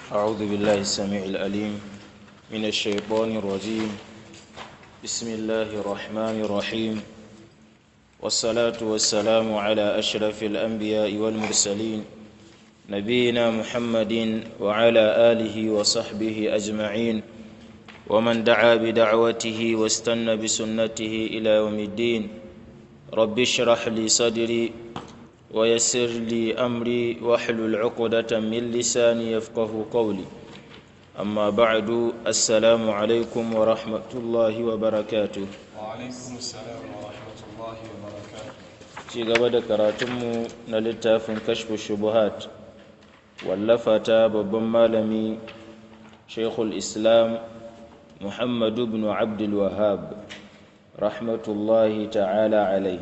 أعوذ بالله السميع الأليم من الشيطان الرجيم بسم الله الرحمن الرحيم والصلاة والسلام على أشرف الأنبياء والمرسلين نبينا محمد وعلى آله وصحبه أجمعين ومن دعا بدعوته واستنى بسنته إلى يوم الدين رب اشرح لي صدري ويسر لي أمري واحلل عقدة من لساني يفقه قولي أما بعد السلام عليكم ورحمة الله وبركاته وعليكم السلام ورحمة الله وبركاته ci gaba da karatunmu na littafin kashfu shubuhat wallafa ta babban malami shaikhul islam muhammadu bin abdul wahab rahmatullahi ta'ala alai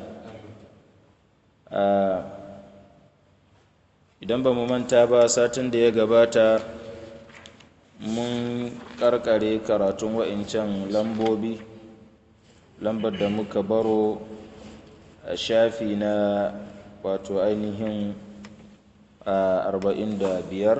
idan ba mu manta ba satin da ya gabata mun karkare karatun wa'incan lambobi lambar da muka baro a shafi na wato ainihin arba'in da biyar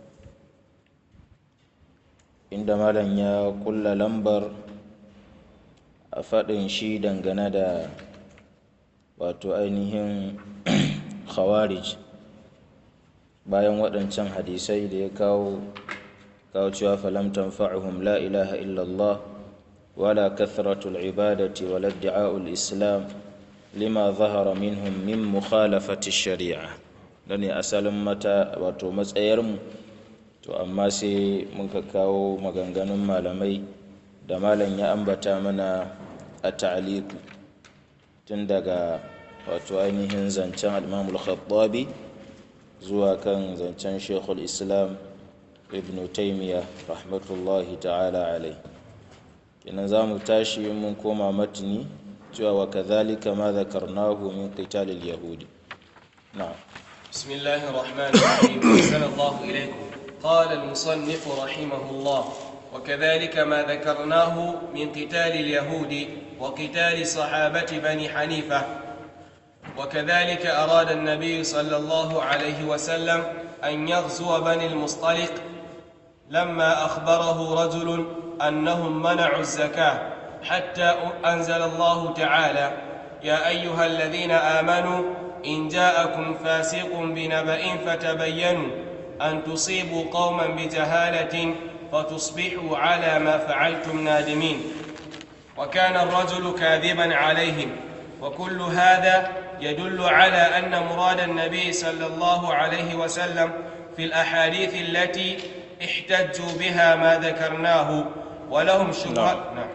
inda malam ya kulla lambar a faɗin shi dangane da wato ainihin khawarij bayan waɗancan hadisai da ya kawo kawo cewa falam tanfa'uhum la ilaha illallah wala kathratul ibadati wala da'a'ul islam lima zahara minhum min mukhalafati shari'a da ne asalin mata wato matsayarmu to amma sai muka kawo maganganun malamai da malam ya ambata mana a ta'aliku tun daga wato ainihin zancen al-imamul khattabi zuwa kan zancen shekul islam ibn taimiyya rahmatullahi ta'ala alai kenan za mu tashi mun koma matini cewa wa kadhalika ma dhakarnahu min qital al-yahudi na'am بسم الله الرحمن الرحيم أحسن الله إليكم قال المصنف رحمه الله وكذلك ما ذكرناه من قتال اليهود وقتال صحابة بني حنيفة وكذلك أراد النبي صلى الله عليه وسلم أن يغزو بني المصطلق لما أخبره رجل أنهم منعوا الزكاة حتى أنزل الله تعالى يا أيها الذين آمنوا إن جاءكم فاسق بنبأ فتبينوا أن تصيبوا قوما بجهالة فتصبحوا على ما فعلتم نادمين وكان الرجل كاذبا عليهم وكل هذا يدل على أن مراد النبي صلى الله عليه وسلم في الأحاديث التي احتجوا بها ما ذكرناه ولهم شبهات نعم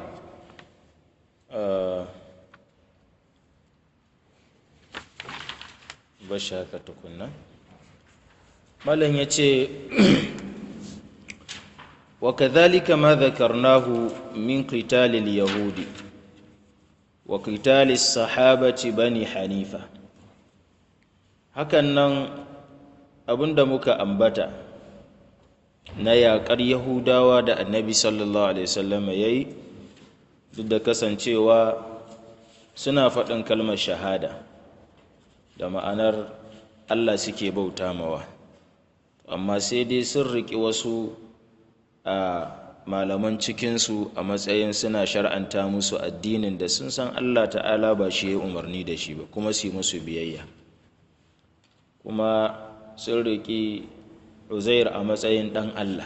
آه bashi haka tukunna malam ya ce wa kadhalika ma dhakarnahu min qitalil yahudi wa qitalis sahabati bani hanifa hakan nan abinda muka ambata na yaƙar yahudawa da annabi sallallahu alaihi wasallam ya yi duk da kasancewa suna faɗin kalmar shahada da ma'anar allah suke bauta mawa amma sai dai sun riƙi wasu a malaman cikinsu a matsayin suna shar'anta musu addinin da sun san allah ta'ala ba shi ya umarni da shi ba kuma su yi musu biyayya kuma sun riƙi uzair a matsayin ɗan allah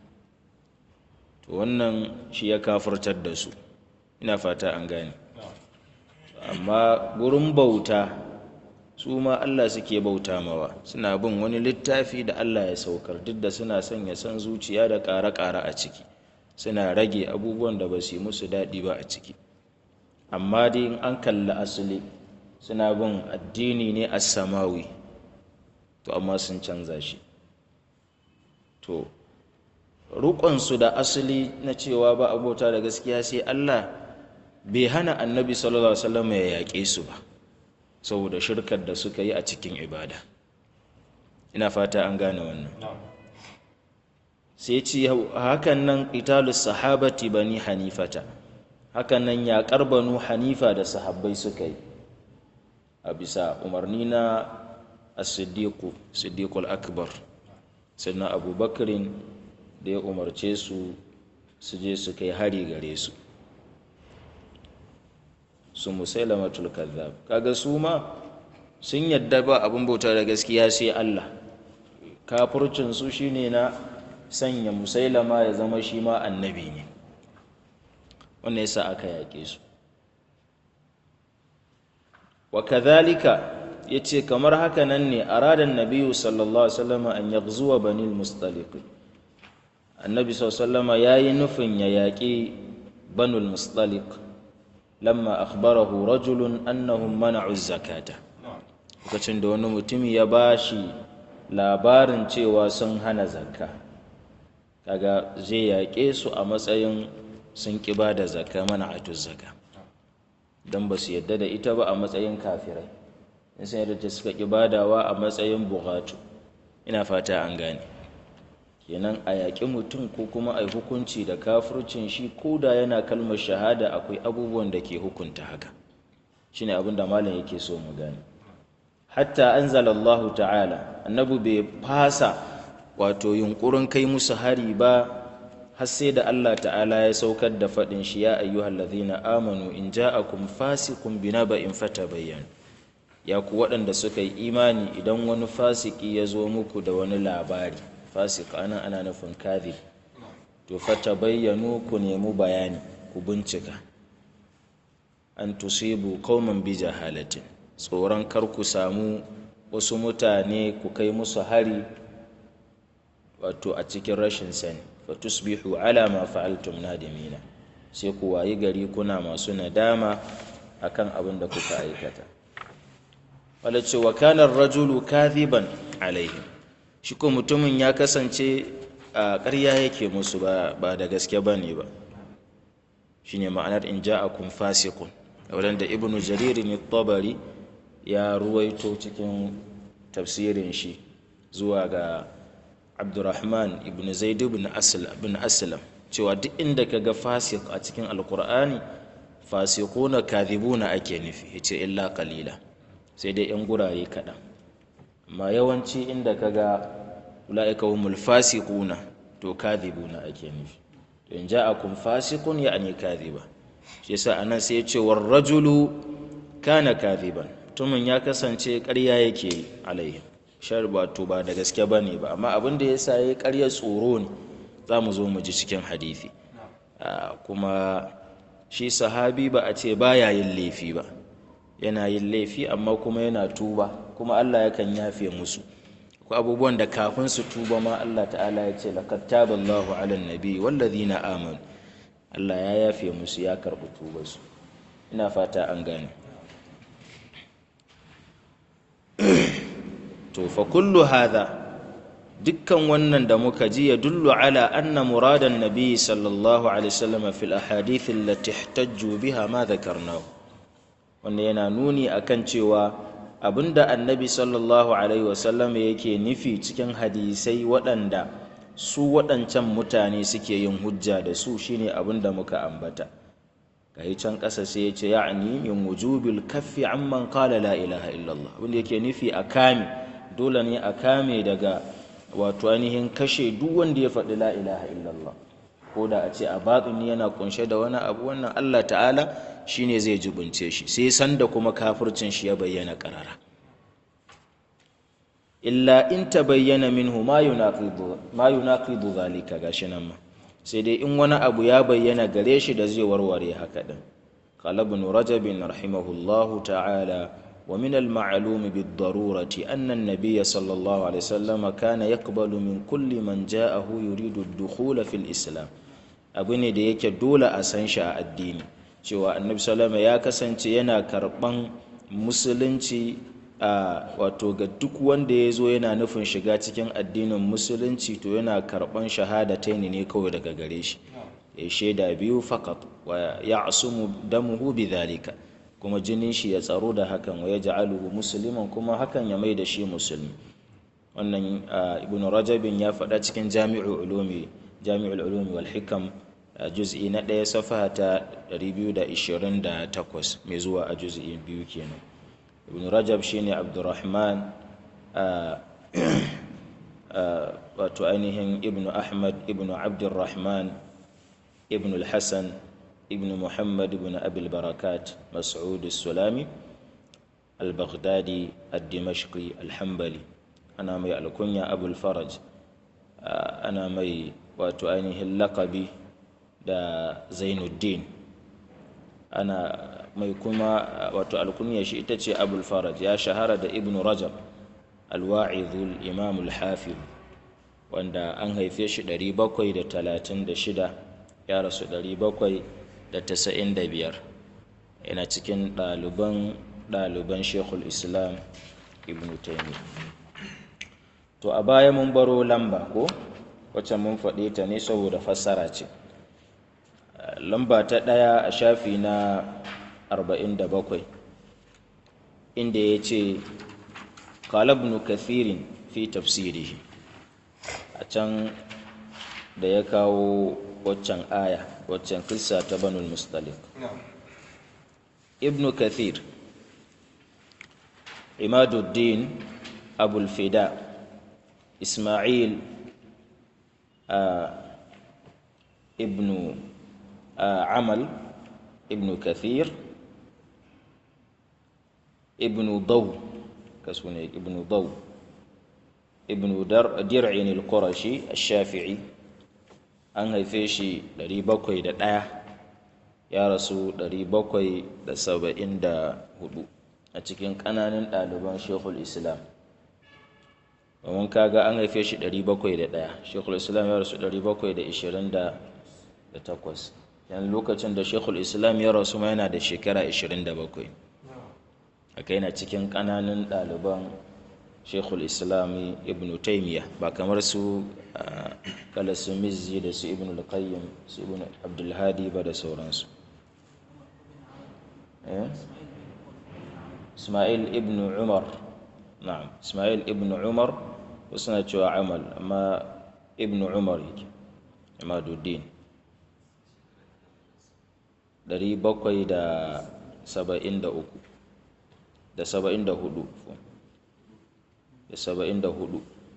to wannan shi ya kafurtar da su ina fata an gane amma gurin bauta su ma allah suke bauta mawa suna bin wani littafi da allah ya saukar duk da suna sanya san zuciya da ƙara-ƙara a ciki suna rage abubuwan da ba su yi musu daɗi ba a ciki amma dai in an kalli asali suna bin addini ne a samawi to amma sun canza shi to rukunsu da asali na cewa ba abota da gaskiya sai Allah bai hana annabi sallallahu alaihi wasallam ya yaƙe su ba saboda shirkar da suka yi a cikin ibada ina fata an gane wannan sai ce hakan nan qitalus sahabati bani hanifata hakan nan yaƙar banu hanifa da sahabbai suka yi a bisa umarni na as-siddiqu siddiqul akbar sannan abubakarin da ya umarce su su je su kai hari gare su su musailamatul kazzab kaga su ma sun yadda ba abin bauta da gaskiya sai Allah kafircin su shine na sanya musailama ya zama shi ma annabi ne wannan yasa aka yaƙe su wa kadhalika yace kamar haka nan ne aradan nabiyyu sallallahu alaihi wasallam an yaghzuwa bani al-mustaliq annabi sallallahu alaihi wasallam yayi nufin ya yaƙi banu al-mustaliq lamma akhbarahu rajulun annahum mana'u zakata lokacin da wani mutumi ya bashi labarin cewa sun hana zakka kaga zai yaƙe su a matsayin sun ƙi ba da zakka mana'atu zakka don ba su yadda da ita ba a matsayin kafirai in sun yadda suka ƙi badawa a matsayin buƙatu ina fata an gane kenan a yaƙi mutum ko kuma a yi hukunci da kafircin shi ko da yana kalmar shahada akwai abubuwan da ke hukunta haka shine abin da malam yake so mu gane hatta anzalallahu ta'ala annabi bai fasa wato yunkurin kai musu hari ba har sai da Allah ta'ala ya saukar da faɗin shi ya ayyuhal ladhina amanu in ja'akum fasiqun binaba'in fatabayyan ya ku waɗanda suka yi imani idan wani fasiki ya zo muku da wani labari fasik anan ana nufin kadhib to fatabayyanu ku nemi bayani ku bincika an tusibu qauman bi jahalatin tsoron kar ku samu wasu mutane ku kai musu hari wato a cikin rashin sani fatusbihu ala ma fa'altum nadimina sai ku wayi gari kuna masu nadama akan abin da kuka aikata wala ce wa kana rajulu kadhiban alaihi shi ko mutumin ya kasance a ƙarya yake musu ba ba da gaske bane ba shine ma'anar in ja'akum fasiqun wadanda ibnu jarir ne tabari ya ruwaito cikin tafsirin shi zuwa ga abdurrahman ibn zaid ibn aslam cewa duk inda ka ga fasik a cikin alkur'ani fasikuna kadhibuna ake nufi yace illa qalila sai dai yan gurare kaɗan amma yawanci inda ka ga ula'ika humul fasiquna to kadhibuna ake nufi to in ja'akum fasiqun ya'ni kadhiba shi yasa anan sai ya ce war rajulu kana kadhiban mutumin ya kasance ƙarya yake yi alaihim shar wato ba da gaske ba ne ba amma abin da ya sa ya ƙarya tsoro ne za mu zo mu ji cikin hadithi kuma shi sahabi ba a ce ba ya yin laifi ba yana yin laifi amma kuma yana tuba kuma Allah yakan yafe musu ko abubuwan da kafin su tuba ma Allah ta'ala ya ce laqad taballahu 'alan nabi wallazina amanu Allah ya yafe musu ya karɓi tubarsu ina fata an gane to fa kullu hadha dukkan wannan da muka ji ya dullu ala anna muradan nabi sallallahu alaihi wasallam fil ahadith allati ihtajju biha ma dhakarnahu wannan yana nuni akan cewa abinda annabi sallallahu alaihi wasallam yake nufi cikin hadisai waɗanda su waɗancan mutane suke yin hujja da su shine abinda muka ambata gayi can ƙasa sai ya ce ya'ni min wujubil kaffi amman qala la ilaha illallah abinda yake nufi a kame dole ne a kame daga wato ainihin kashe duk wanda ya faɗi la ilaha illallah ko da a ce a batsuni yana kunshe da wani abu wannan Allah ta'ala shine zai jibince shi sai sanda kuma kafircin shi ya bayyana karara illa in tabayyana minhu ma yunaqidu ma yunaqidu zalika gashi nan ma sai dai in wani abu ya bayyana gare shi da zai warware haka din qala ibn rajab rahimahullahu ta'ala ومن المعلوم بالضرورة أن النبي صلى الله عليه وسلم كان يقبل من كل من جاءه يريد الدخول في الإسلام abu ne da yake dole a san shi a addini cewa annabi salama ya kasance yana karban musulunci a wato ga duk wanda ya zo yana nufin shiga cikin addinin musulunci to yana karban shahadataini ne kawai daga gare shi ya shaida biyu fakat wa ya asumu damuhu bi dhalika kuma jinin shi ya tsaro da hakan wa ya ja'aluhu musliman kuma hakan ya mai da shi musulmi wannan ibnu rajabin ya faɗa cikin jami'ul ulumi jami'ul ulumi wal hikam juz'i na ɗaya safaha ta 228 mai zuwa a juz'i biyu kenan ibnu rajab shine abdurrahman wato ainihin ibnu ahmad ibnu abdurrahman ibnu al-hassan ibnu muhammad ibnu abil barakat mas'ud sulami al-baghdadi al-dimashqi al-hambali ana mai alkunya abul faraj ana mai wato ainihin lakabi da zainuddin ana mai kuma wato alkunya shi ita ce abul faraj ya shahara da ibnu rajab alwa'izul imam al-hafiz wanda an haife shi 736 ya rasu 795 yana cikin ɗaliban ɗaliban shekul islam ibn taimi to a baya mun baro lamba ko wacce mun faɗe ta ne saboda fassara ce lamba ta ɗaya a shafi na 47 inda ya ce ibn kathirin fi tafsirihi a can da ya kawo waccan aya waccan kissa ta banul mustalik ibn kathir imaduddin abul fida ismail ibn amal ibn kathir ibn daw كسوني ابن ضو ابن در درعين القرشي الشافعي an haife shi 701 ya rasu 774 a cikin ƙananan ɗaliban shekul islam domin kaga an haife shi 701 shekul islam ya rasu 728 yan lokacin da shekul islam ya rasu ma yana da shekara 27 haka yana cikin ƙananan ɗaliban shekul islami ibn taimiyya ba kamar su kala su mizzi da su ibn al-qayyim su ibn abdulhadi ba da sauransu ismail ibn umar na'am ismail ibn umar wasu na cewa amal amma ibn umar yake imaduddin 773 da saba'in da hudu da saba'in da hudu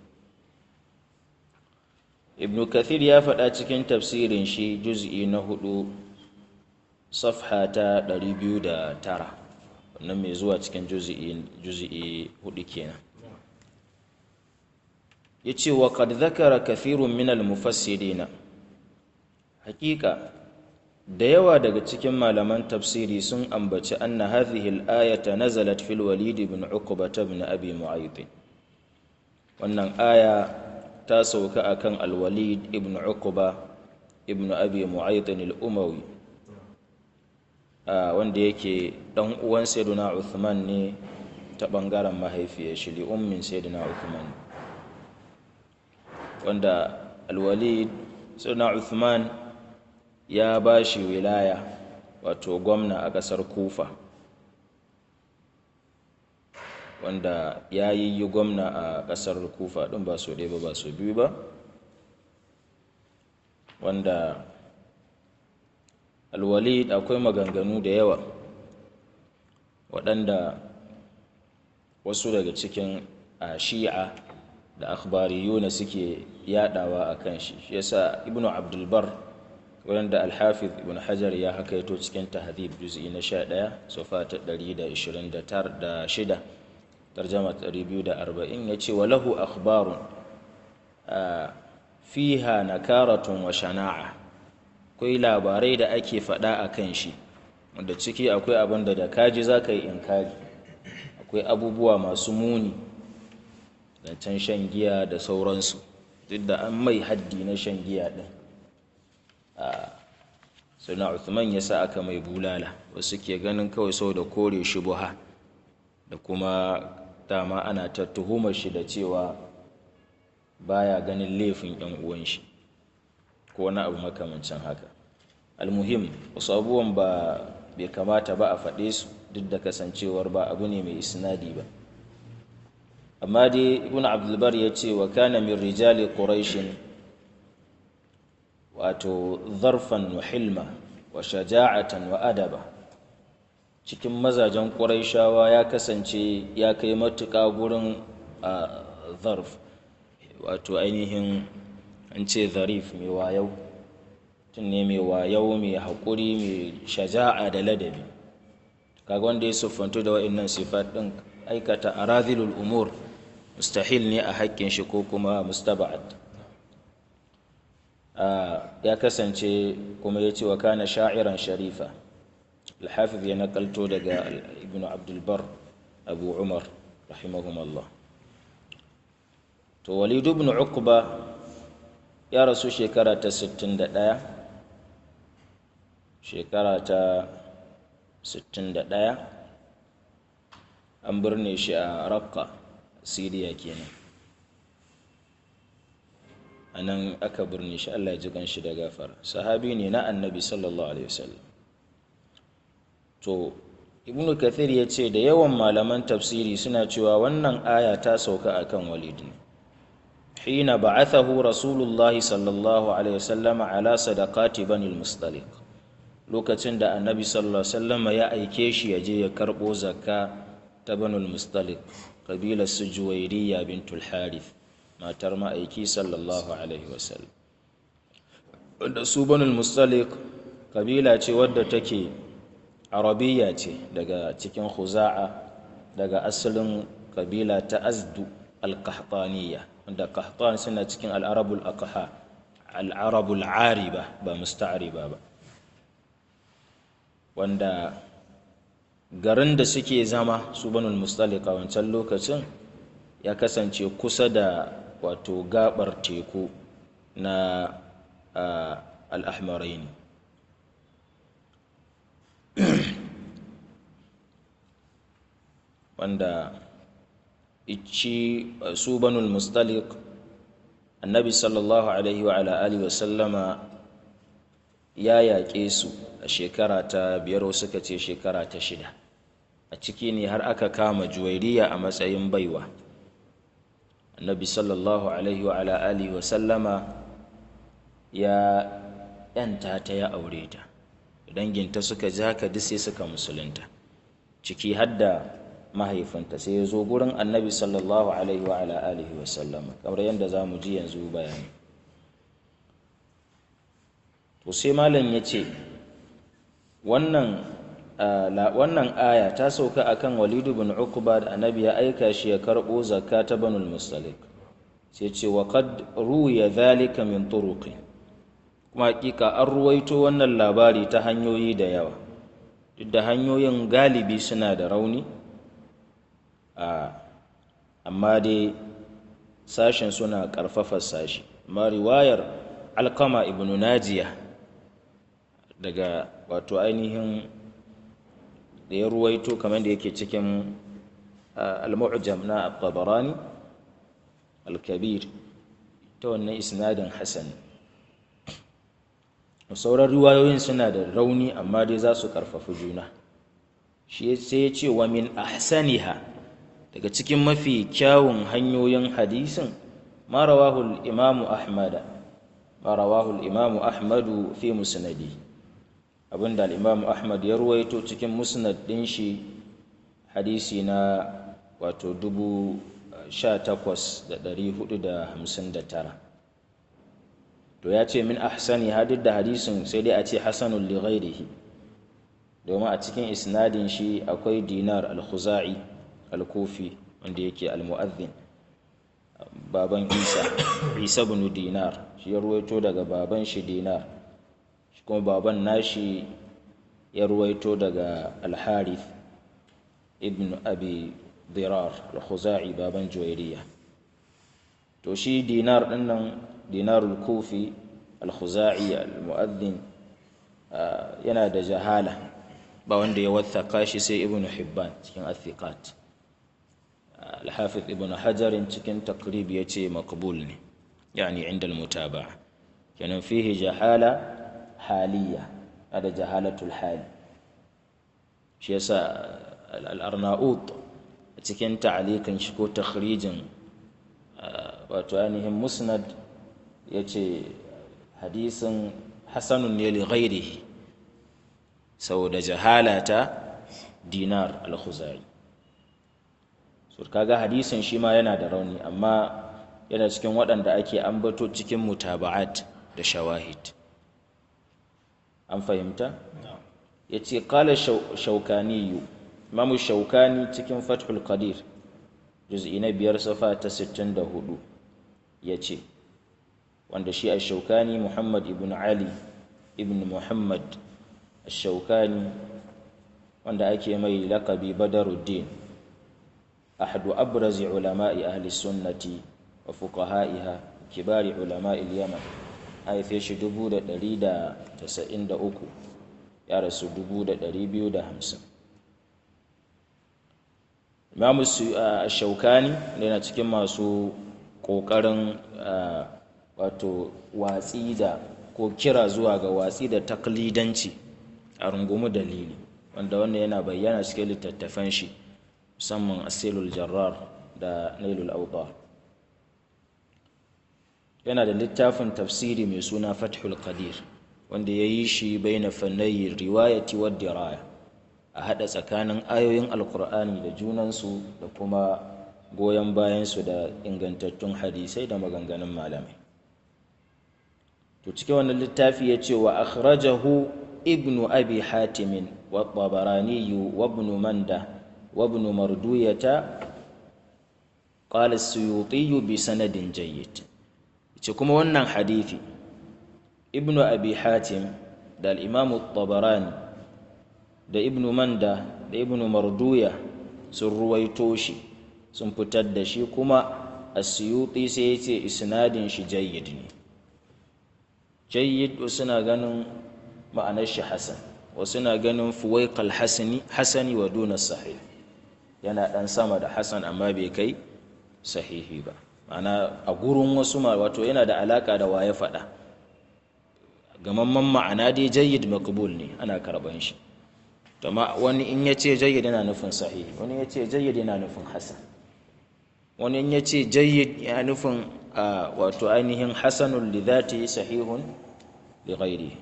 ibn kathir ya faɗa cikin tafsirin shi juz'i na hudu safha ta ɗari biyu da tara wannan mai zuwa cikin juz'i hudu kenan ya ce wa kad zakara kathirun minal mufassirina hakika da yawa daga cikin malaman tafsiri sun ambaci anna hadhihi al-ayata nazalat fil walid ibn uqba ibn abi mu'ayth wannan aya ta sauka akan al-walid ibn uqba ibn abi mu'ayth al-umawi wanda yake dan uwan sayyidina uthman ne ta bangaren mahaifiyar shi li ummin sayyidina uthman wanda al-walid sayyidina uthman ya ba shi wilaya wato gwamna a ƙasar kufa wanda ya yi yi gwamna a ƙasar kufa ɗin ba so ɗaya ba ba so biyu ba wanda alwalid akwai maganganu da yawa waɗanda wasu daga cikin a shi'a da akhbariyuna suke yadawa a kan shi shi yasa ibnu abdulbar wanda alhafiz ibn hajar ya hakaito cikin tahdhib juz'i na 11 sofa ta 129 tarjama 240 yace walahu akhbarun fiha nakaratun wa shana'a akwai labarai da ake faɗa a kan shi wanda ciki akwai abin da da kaji za ka yi inkari akwai abubuwa masu muni zancen shan giya da sauransu duk da an mai haddi na shan giya ɗin suna Uthman ya sa aka mai bulala wasu ke ganin kawai sau da kore shubuha da kuma dama ana ta tuhumar shi da cewa baya ganin laifin yan uwan shi ko wani abu makamancin haka almuhim wasu abubuwan ba bai kamata ba a faɗe su duk da kasancewar ba abu ne mai isnadi ba amma dai ibn abdulbar ya ce wa kana min rijali quraishin wato zarfan wa hilma wa shaja'atan wa adaba cikin mazajen ƙuraishawa ya kasance ya kai matuƙa gurin zarf wato ainihin an ce zarif mai wayau tun ne mai wayau mai haƙuri mai shaja'a da ladabi kaga wanda ya siffantu da wa'annan sifat ɗin aikata arazilul umur mustahil ne a haƙƙin shi ko kuma mustaba'ad ya kasance kuma ya ce wa kana sha'iran sharifa alhafiz ya nakalto daga ibn abdulbar abu umar rahimahumallah to walidu ibn uqba ya rasu shekara ta 61 shekara ta 61 an birne shi a rakka siriya kenan a nan aka birne shi allah ya ji kanshi da gafara sahabi ne na annabi sallallahu alaihi wasallam to ibnu kathir ya ce da yawan malaman tafsiri suna cewa wannan aya ta sauka akan walid ne hina ba'athahu rasulullahi sallallahu alaihi wasallam ala sadaqati bani al-mustaliq lokacin da annabi sallallahu alaihi wasallam ya aike shi ya je ya karbo zakka ta bani al-mustaliq kabilar su juwairiya bintul harith matar ma'aiki sallallahu alaihi wasallam wanda su bani al-mustaliq kabila ce wadda take arabiya ce daga cikin khuza'a daga asalin kabila ta azdu al-qahtaniya wanda qahtan suna cikin al-arabul aqha al-arabul ariba ba musta'riba ba wanda garin da suke zama su banul mustalika wancan lokacin ya kasance kusa da wato gabar teku na al-ahmarain wanda ici su banul mustalik annabi sallallahu alaihi wa alihi wa sallama ya yaƙe su a shekara ta biyar suka ce shekara ta shida a ciki ne har aka kama juwairiya a matsayin baiwa annabi sallallahu alaihi wa alihi wa sallama ya yanta ta ya aure ta danginta suka ji haka duk sai suka musulunta ciki hadda mahaifinta sai ya zo gurin annabi sallallahu alaihi wa ala alihi wa sallama kamar yadda za mu ji yanzu bayani to sai malam ya ce wannan wannan aya ta sauka akan walidu bin uqba da annabi ya aika shi ya karbo zakka ta banul mustalik sai ce wa qad ruya dhalika min turuqin kuma hakika an ruwaito wannan labari ta hanyoyi da yawa duk da hanyoyin galibi suna da rauni amma dai sashen suna ƙarfafa sashi amma riwayar alkama ibn najiya daga wato ainihin da ya ruwaito kamar da yake cikin al-mu'jam na al-tabarani al-kabir ta wannan isnadin hasan sauran riwayoyin suna da rauni amma dai za su ƙarfafi juna shi sai ya ce wa min ahsaniha daga cikin mafi kyawun hanyoyin hadisin ma rawahu imamu ahmada ma rawahu imamu ahmadu fi musnadi abinda al-imamu ahmad ya ruwaito cikin musnad din shi hadisi na wato dubu sha takwas da ɗari hudu da hamsin da tara to ya ce min ahsani hadid da hadisin sai dai a ce hasanun li ghairihi domin a cikin isnadin shi akwai dinar al-khuzai al-kufi wanda yake al-mu'adhdhin baban isa isa ibn dinar shi ya ruwaito daga baban shi dinar shi kuma baban nashi ya ruwaito daga al-harith ibn abi dirar al-khuzai baban juwairiya to shi dinar dinnan dinarul kufi al-khuzai al-mu'adhdhin yana da jahala ba wanda ya wathaka shi sai ibn hibban cikin athiqat al-hafiz ibn hajar cikin takrib yace maqbul ne yani inda al-mutaba'a kenan fihi jahala haliya ada jahalatul hal shi yasa al-arnaut cikin ta'alikan shi ko takhrijin wato ainihin musnad yace hadisin hasanun ne li ghairihi saboda jahalata dinar al-khuzai so kaga hadisin shi ma yana da rauni amma yana cikin waɗanda ake ambato cikin mutaba'at da shawahid an fahimta ya ce kala shaukaniyu imamu shaukani cikin fathul qadir juz'i na biyar safa ta 64 ya ce wanda shi a shaukani muhammad ibn ali ibn muhammad a shaukani wanda ake mai lakabi badaruddin ahadu abrazi ulama'i ahli sunnati wa fuqaha'iha kibari ulama'i yaman haife shi 1193 ya rasu 2250 imamu shaukani yana cikin masu ƙoƙarin wato watsi da ko kira zuwa ga watsi da taklidanci a rungumi dalili wanda wannan yana bayyana cikin littattafan shi musamman asilul jarrar da nailul autar yana da littafin tafsiri mai suna fathul qadir wanda ya yi shi bai na fannayi riwayati wa diraya a haɗa tsakanin ayoyin alkur'ani da junansu da kuma goyon bayansu da ingantattun hadisai da maganganun malamai to cikin wannan littafi ya ce wa akhrajahu ibnu abi hatimin wa tabaraniyu wa ibnu manda wa ibnu marduyata qala as-suyuti bi sanadin jayyid ce kuma wannan hadithi ibnu abi hatim da al-imam tabarani da ibnu manda da ibnu marduya sun ruwaito shi sun fitar da shi kuma as-suyuti sai ya ce isnadin shi jayyid ne jayyid suna ganin ma'anar shi hasan wasu na ganin fuwaiqal hasani hasani wa duna sahih yana dan sama da hasan amma bai kai sahihi ba ma'ana a gurin wasu ma wato yana da alaka da waye faɗa gamamman ma'ana dai jayyid maqbul ne ana karban shi to ma wani in ya ce jayyid yana nufin sahihi wani ya ce jayyid yana nufin hasan wani in ya ce jayyid yana nufin wato ainihin hasanun li dhati sahihun li ghairihi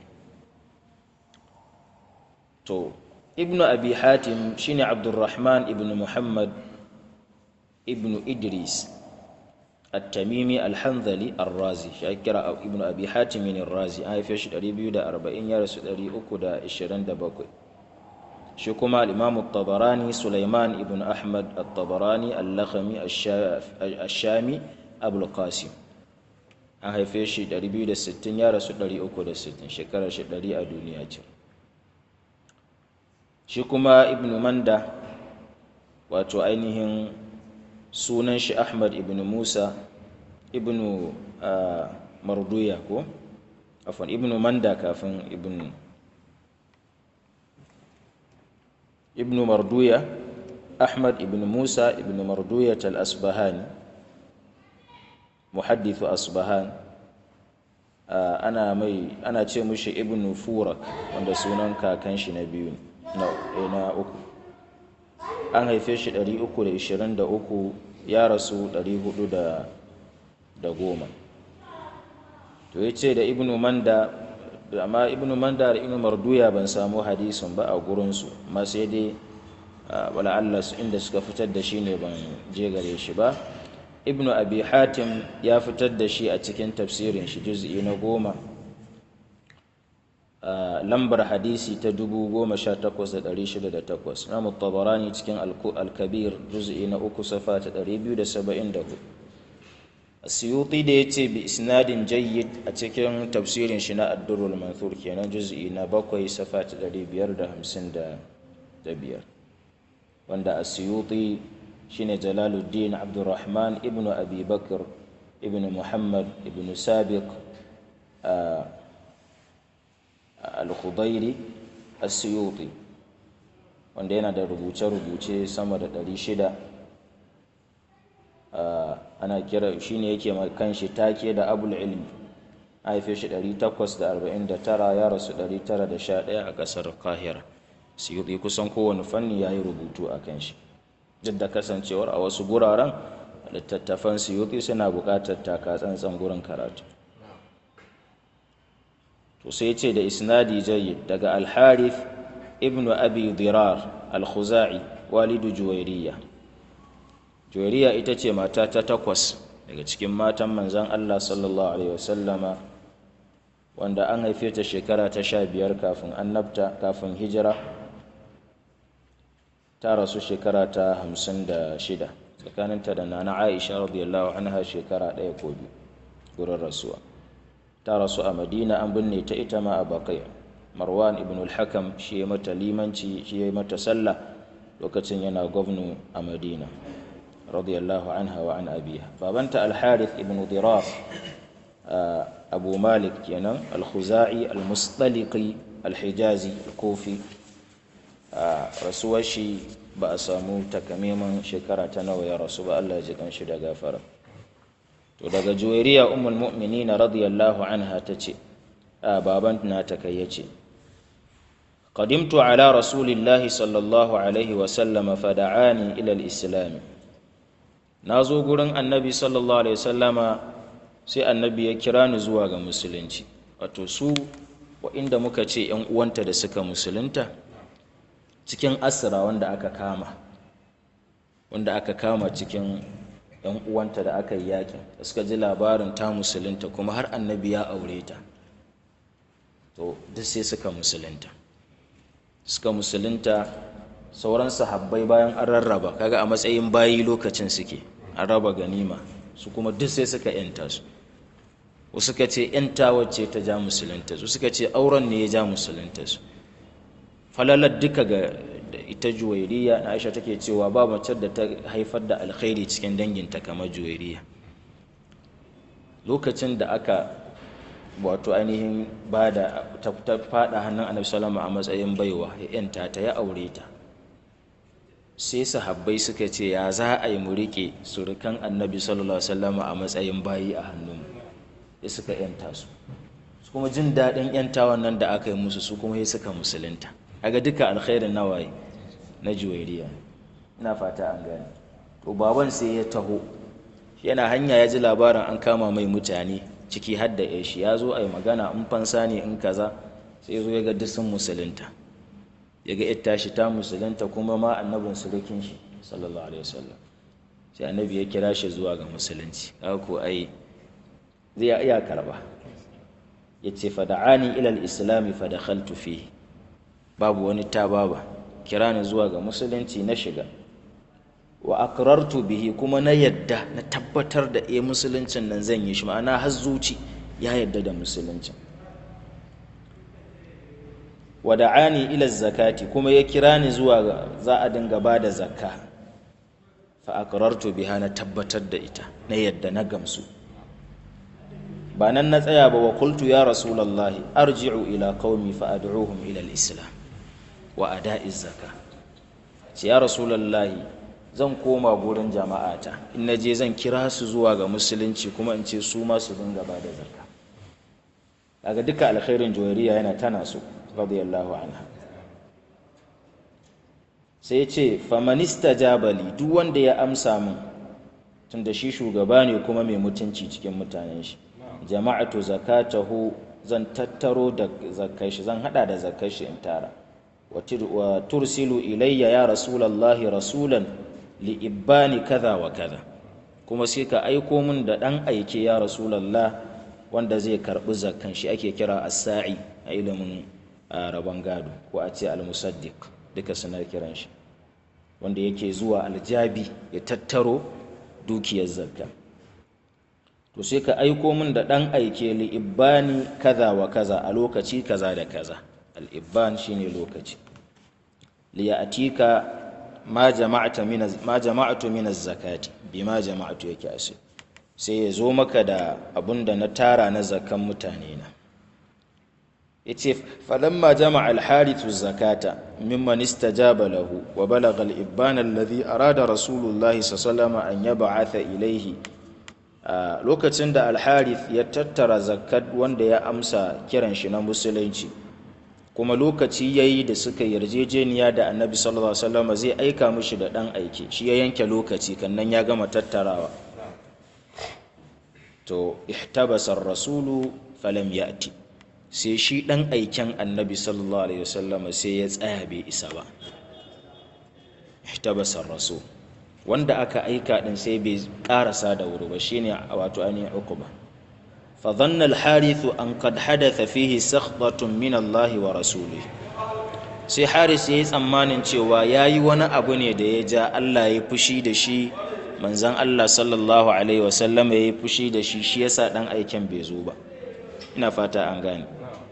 to ibnu abi hatim shine abdurrahman ibnu muhammad ibnu idris التميمي الحنظلي الرازي شاكرا ابن ابي حاتم الرازي اي فيش 240 يا رسول 327 shi kuma al-imam tabarani sulaiman ibn ahmad at-tabarani al-lakhmi ash-shami abul qasim an haife shi 260 ya rasu 360 shekarar shi 100 a duniya ce shi kuma ibn manda wato ainihin sunan shi ahmad ibn musa ibn marduya ko afon ibn manda kafin ibn ibn marduya ahmad ibn musa ibn marduya al-asbahani muhaddithu asbahan ana mai ana ce mushi ibn furak wanda sunan kakan shi na biyu na uku an haife shi 323 ya rasu 410 to ya ce da ibnu manda amma ibnu manda da ibnu marduya ban samu hadisin ba a gurinsu amma sai dai wala Allah inda suka fitar da shi ne ban je gare shi ba ibnu abi hatim ya fitar da shi a cikin tafsirin shi juz'i na goma lambar hadisi ta 18608 na mutabarani cikin al-kabir juz'i na uku safa ta 274 asiyuti da ya ce bi isnadin jayyid a cikin tafsirin shi na addurul manthur kenan juz'i na bakwai safa ta 555 wanda asiyuti shine jalaluddin abdurrahman ibnu abi bakr ibnu muhammad ibnu sabiq al-khudairi as-suyuti wanda yana da rubuce-rubuce sama da 600 ana kira shine yake kanshi take da abul ilmi haife shi 849 ya rasu 911 a kasar kahira suyuti kusan kowane fanni ya yi rubutu a kan shi duk da kasancewar a wasu guraren littattafan suyuti suna buƙatar taka tsantsan gurin karatu to sai ce da isnadi jayyid daga al-harith ibnu abi dirar al-khuzai walidu juwairiya juwairiya ita ce mata ta takwas daga cikin matan manzan Allah sallallahu alaihi wasallama wanda an haife ta shekara ta sha biyar kafin annabta kafin hijira ta rasu shekara ta hamsin da shida tsakaninta da nana aisha radiyallahu anha shekara ɗaya ko biyu gurin rasuwa ta rasu a madina an binne ta ita ma a bakai marwan ibn al-hakam shi ya mata limanci shi ya mata sallah lokacin yana gwamnu a madina radiyallahu anha wa an abiha babanta al-harith ibn dirar abu malik kenan al-khuzai al-mustaliqi al-hijazi al-kufi rasuwar shi ba a samu takamaiman shekara ta nawa ya rasu ba Allah ya ji kanshi da gafara to daga juwairiya ummul mu'minin radiyallahu anha tace baban na ta kai yace قدمت على رسول الله صلى الله عليه وسلم فدعاني إلى الإسلام نازو قرن النبي صلى الله عليه وسلم sai annabi ya kira ni zuwa ga musulunci wato su inda muka ce ‘yan uwanta da suka musulunta cikin asira wanda aka kama wanda aka kama cikin ‘yan uwanta da aka yi yakin da suka ji labarin ta musulunta kuma har annabi ya aure ta to duk sai suka musulunta suka musulunta sauran sahabbai bayan an rarraba kaga a matsayin bayi lokacin suke an raba ganima su kuma duk sai suka yanta su wasu suka ce yanta wacce ta ja musulunta su suka ce auren ne ya ja musulunta su falalar duka ga ita juwairiya na aisha take cewa ba mace da ta haifar da alkhairi cikin danginta kamar juwairiya lokacin da aka wato ainihin ba da ta fada hannun annabi salama a matsayin baiwa ya yanta ta ya aure ta sai sahabbai suka ce ya za a yi mu rike surukan annabi sallallahu alaihi wasallam a matsayin bayi a hannun ya suka yanta su su kuma jin daɗin yantawan nan da aka yi musu su kuma ya suka musulunta kaga duka alkhairin nawaye na juwairiya ina fata an gane to baban sai ya taho yana hanya ya ji labarin an kama mai mutane ciki har da shi ya zo a yi magana in fansa ne in kaza sai zo ya ga duk sun musulunta ya ga ita shi ta musulunta kuma ma annabin surukin shi sallallahu alaihi wasallam sai annabi ya kira shi zuwa ga musulunci kaga ko ai zai iya karba yace fada'ani ila al-islam fa dakhaltu fihi babu wani ta baba kira ni zuwa ga musulunci na shiga wa akrartu bihi kuma na yadda na tabbatar da eh musuluncin nan zan yi shi ma'ana har zuci ya yadda da musuluncin wa da'ani ila zakati kuma ya kira ni zuwa ga za a dinga ba da zakka fa akrartu biha na tabbatar da ita na yadda na gamsu ba nan na tsaya ba wa qultu ya rasulullahi arji'u ila qaumi fa ad'uhum ila al-islam wa ada'i zakka ce ya rasulullahi zan koma gurin jama'ata in na je zan kira su zuwa ga musulunci kuma in ce su ma su dinga ba da zakka daga duka alkhairin juwairiya yana tana su radiyallahu anha sai ya ce famanista jabali duk wanda ya amsa min tunda shi shugaba ne kuma mai mutunci cikin mutanen shi jama'atu zakatahu zan tattaro da zakkar shi zan hada da zakkar shi in tara wa tursilu ilayya ya rasulallahi rasulan li ibbani kaza wa kaza kuma sai ka aiko min da dan aike ya rasulallah wanda zai karbi zakkan shi ake kira as-sa'i a ilimin rabon gado ko a ce al-musaddiq duka suna kiran shi wanda yake zuwa aljabi ya tattaro dukiyar zakka to sai ka aiko min da ɗan aike li ibbani kaza wa kaza a lokaci kaza da kaza al-ibban shine lokaci li ya'tika ma jama'ata min ma jama'atu min az-zakati bima jama'atu yake ashe sai ya zo maka da abunda na tara na zakkan mutane na yace falamma jama'a al-harithu zakata mimman istajaba lahu wa balagha al-ibban alladhi arada rasulullahi sallallahu alaihi an yab'atha ilayhi lokacin da al-harith ya tattara zakat wanda ya amsa kiran shi na musulunci kuma lokaci yayi da suka yarjejeniya da annabi sallallahu alaihi wasallam zai aika mishi da dan aike shi ya yanke lokaci kannan ya gama tattarawa to ihtabasa ar-rasulu falam ya'ti sai shi ɗan aiken annabi sallallahu alaihi wasallama sai ya tsaya bai isa ba ihtabasar rasul wanda aka aika din sai bai karasa da wuri ba shine wato ainihin uquba fa dhanna al-harith an qad hadatha fihi sakhdatun min Allah wa rasulihi sai haris yayi tsammanin cewa yayi wani abu ne da ya ja Allah ya fushi da shi manzon Allah sallallahu alaihi wasallam yayi fushi da shi shi yasa dan aiken bai zo ba ina fata an gane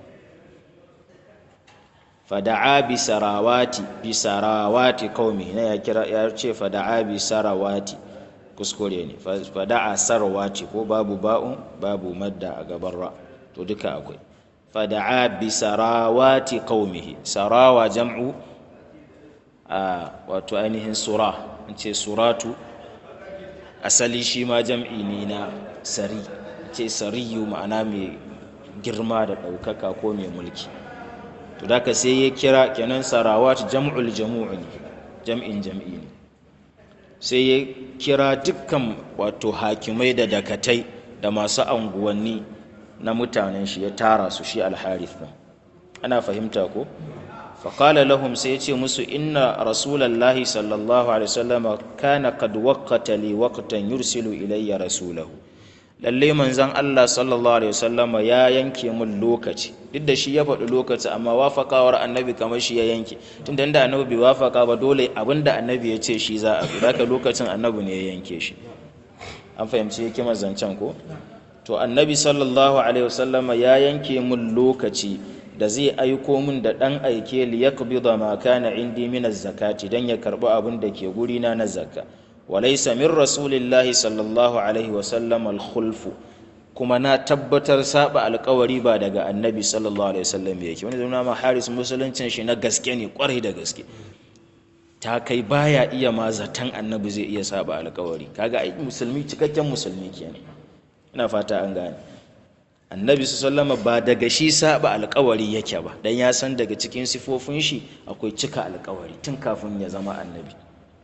fada'a bi sarawati bi sarawati qaumi na ya kira ya ce fada'a bi sarawati kuskure ne fada'a sarawati ko babu ba'un babu madda a gaban ra to duka akwai fada'a bi sarawati qaumihi sarawa jam'u a wato ainihin sura in ce suratu asali shi ma jam'i ne na sari ce sariyu ma'ana mai girma da ɗaukaka ko mai mulki to da ka sai ya kira kenan sarawat jam'ul jamu'u ne jam'in jam'i ne sai ya kira dukkan wato hakimai da dakatai da masu anguwanni na mutanen shi ya tara su shi alharith din ana fahimta ko faƙala lahum sai ya ce musu inna rasulallahi sallallahu alaihi wasallam kana qad waqqata li waqtan yursilu ilayya rasulahu lalle manzon Allah sallallahu alaihi wasallama ya yanke mun lokaci duk da shi ya faɗi lokaci amma wafakawar annabi kamar shi ya yanke tunda da annabi bai wafaka ba dole abinda annabi ya ce shi za a bi haka lokacin annabi ne ya yanke shi an fahimci hikimar zancen ko to annabi sallallahu alaihi wasallama ya yanke mun lokaci da zai aiko min da ɗan aike li yaqbida ma kana indi min zakati dan ya karɓi abin da ke guri na na zakka walaysa min rasulillahi sallallahu alaihi wa sallam al kuma na tabbatar saba alkawari ba daga annabi sallallahu alaihi wasallam yake wani zama ma haris musuluncin shi na gaske ne kwarai da gaske ta kai baya iya ma zaton annabi zai iya saba alkawari kaga ai musulmi cikakken musulmi kenan ina fata an gane annabi sallama ba daga shi saba alkawari yake ba dan ya san daga cikin sifofin shi akwai cika alkawari tun kafin ya zama annabi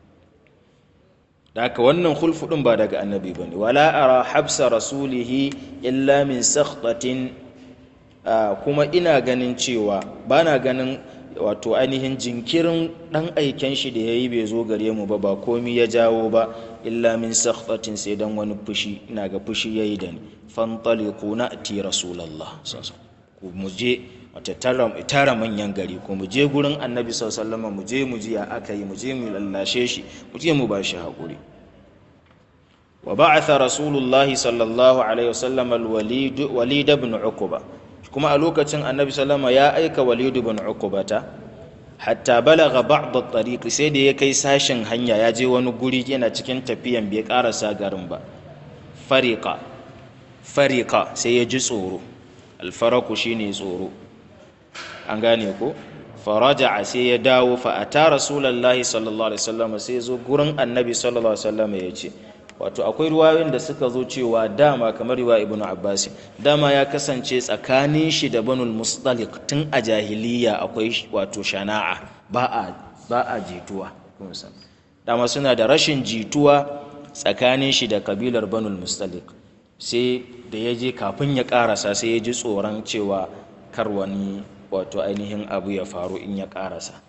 da haka wannan khulfu din ba daga annabi bane wala ara habsa rasulihi illa min sakhtatin kuma ina ganin cewa bana ganin wato ainihin jinkirin dan aiken shi da yayi bai zo gare mu ba ba komi ya jawo ba illa min sakhtatin sai dan wani fushi ina ga fushi yayi da ni fantaliqu na'ti rasulullah ku mu je wata tara manyan gari ko mu je gurin annabi sallallahu mu je mu ji ya aka yi mu je mu lallashe shi mu je mu ba shi haƙuri wa ba'atha rasulullahi sallallahu alaihi wasallam al-walid walid ibn uquba kuma a lokacin annabi sallama ya aika walid ibn uqubata hatta balagha ba'd at-tariq sai da ya kai sashin hanya ya je wani guri yana cikin tafiyan bai karasa garin ba fariqa fariqa sai ya ji tsoro alfaraku shine tsoro an gane ko faraja'a sai ya dawo fa ata rasulullahi sallallahu alaihi wasallam sai zo gurin annabi sallallahu alaihi wasallam ya ce wato akwai ruwayoyin da suka zo cewa dama kamar riwa ibnu abbas dama ya kasance tsakanin shi da banul mustalik tun a jahiliya akwai wato shana'a ba a ba a jituwa kun san dama suna da rashin jituwa tsakanin shi da kabilar banul mustalik sai da ya je kafin ya karasa sai ya ji tsoron cewa kar wani wato ainihin abu ya faru in ya karasa